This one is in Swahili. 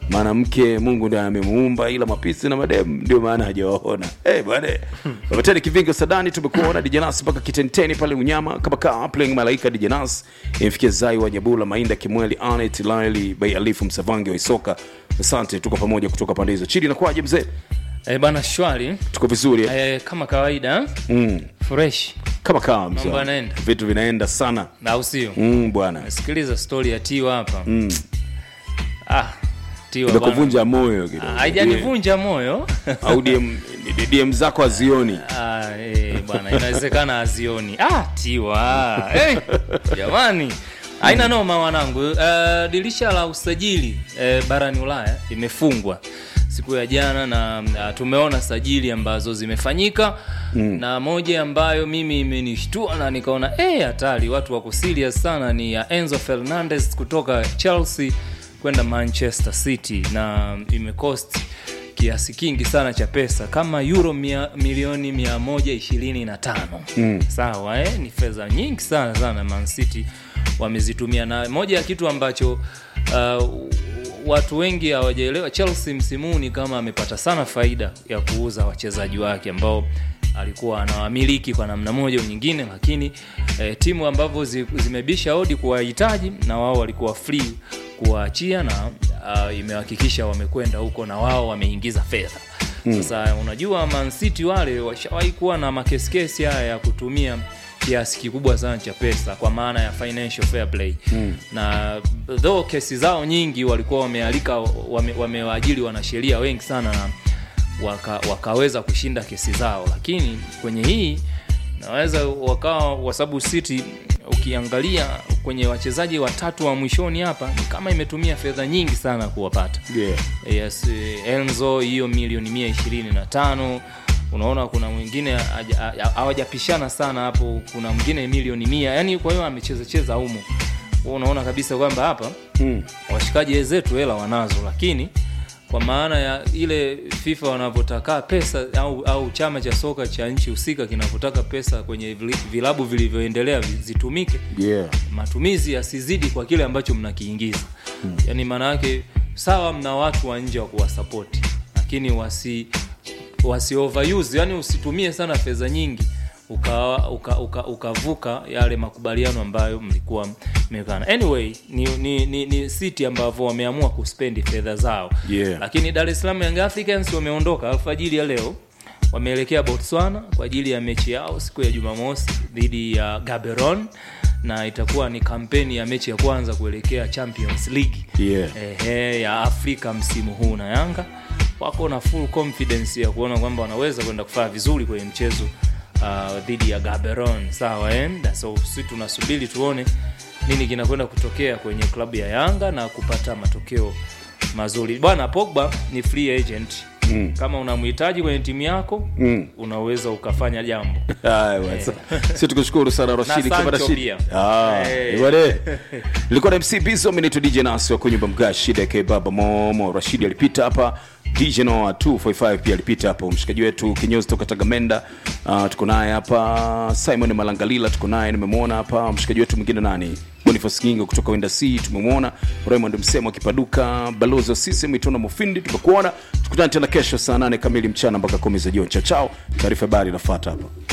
maana mke mungu ndiye amemuumba ila mapisi na madem ndio maana hajawaona hey, bwana wametani kivingo sadani tumekuona dijanas mpaka kitenteni pale unyama kama kaa playing malaika dijanas imfikia zai wa nyabula mainda kimweli anet laili bei alifu msavange wa isoka asante tuko pamoja kutoka pande hizo chini nakwaje mzee Eh, bana shwari tuko vizuri eh? eh, kama kawaida mm. fresh kama kaa mzee Mambo yanaenda. vitu vinaenda sana na usio mm, bwana sikiliza stori ya tiwa hapa mm. ah, tiwa bana. imekuvunja moyo kidogo. Ah, haijanivunja moyo au DM, DM zako hazioni Ah, eh, bwana inawezekana azioni ah, tiwa eh, jamani haina noma wanangu uh, dirisha la usajili uh, barani ulaya limefungwa siku ya jana na uh, tumeona sajili ambazo zimefanyika mm. na moja ambayo mimi imenishtua na nikaona eh, hatari watu wako serious sana ni ya enzo fernandez kutoka chelsea kwenda manchester city na imecost kiasi kingi sana cha pesa kama euro mia, milioni 125 mm. sawa eh? ni fedha nyingi sana sana Man City wamezitumia na moja ya kitu ambacho uh, watu wengi hawajaelewa chelsea msimuni kama amepata sana faida ya kuuza wachezaji wake ambao alikuwa anawamiliki kwa namna moja au nyingine lakini eh, timu ambavyo zi, zimebisha odi kuwahitaji na wao walikuwa free kuwaachia na uh, imehakikisha wamekwenda huko na wao wameingiza fedha sasa unajua Man City wale washawahi kuwa na makesikesi haya ya kutumia kiasi kikubwa sana cha pesa kwa maana ya financial fair play mm. na though kesi zao nyingi walikuwa wamealika wame, wamewaajiri wanasheria wengi sana na waka, wakaweza kushinda kesi zao lakini kwenye hii naweza wakawa kwa sababu city ukiangalia kwenye wachezaji watatu wa mwishoni hapa ni kama imetumia fedha nyingi sana kuwapata yeah. yes, eh, enzo hiyo milioni mia ishirini na tano unaona kuna mwingine haja- ha- hawajapishana sana hapo kuna mwingine milioni mia yani kwa hiyo amechezacheza humo Kwa unaona kabisa kwamba hapa mm. washikaji wenzetu hela wanazo lakini kwa maana ya ile fifa wanavyotaka pesa au, au chama cha soka cha nchi husika kinavyotaka pesa kwenye vili- vilabu vilivyoendelea vi- zitumike yeah. matumizi yasizidi kwa kile ambacho mnakiingiza hmm. yaani maana yake sawa mna watu wa nje wa kuwasapoti lakini wasi wasi overuse yani usitumie sana fedha nyingi ukavuka uka, uka, ukavuka yale makubaliano ambayo mlikuwa mmekana anyway ni, ni, ni, ni city ambavyo wameamua kuspendi fedha zao Yeah. lakini dar es salaam young africans wameondoka alfajiri ya leo wameelekea botswana kwa ajili ya mechi yao siku ya jumamosi dhidi ya gaberon na itakuwa ni kampeni ya mechi ya kwanza kuelekea champions league Yeah. ehe, ya afrika msimu huu na yanga wako na full confidence ya kuona kwamba wanaweza kwenda kufanya vizuri kwenye mchezo uh, dhidi ya gaberon sawa eh? Na so si tunasubiri tuone nini kinakwenda kutokea kwenye klabu ya yanga na kupata matokeo mazuri bwana pogba ni free agent mm. kama unamhitaji kwenye timu yako Mm. unaweza ukafanya jambo Haya bwana. si tukushukuru sana rashidi Na kama Sancho rashidi pia. Ah, Hey. ni wale. nilikuwa na mc bizo minaitwa dj nasi wa kunyumba mga shida ke baba momo rashidi alipita hapa dj noa 245 pia alipita hapa mshikaji wetu kinyozi toka tagamenda uh, tuko naye hapa simon malangalila tuko naye nimemwona hapa mshikaji wetu mwingine nani bonifas kingo kutoka wenda c tumemwona raymond msemo akipaduka balozi wa sisem itona mufindi tumekuona tukutane tena kesho saa 8 kamili mchana mpaka kumi za jioni chao chao taarifa habari inafata hapa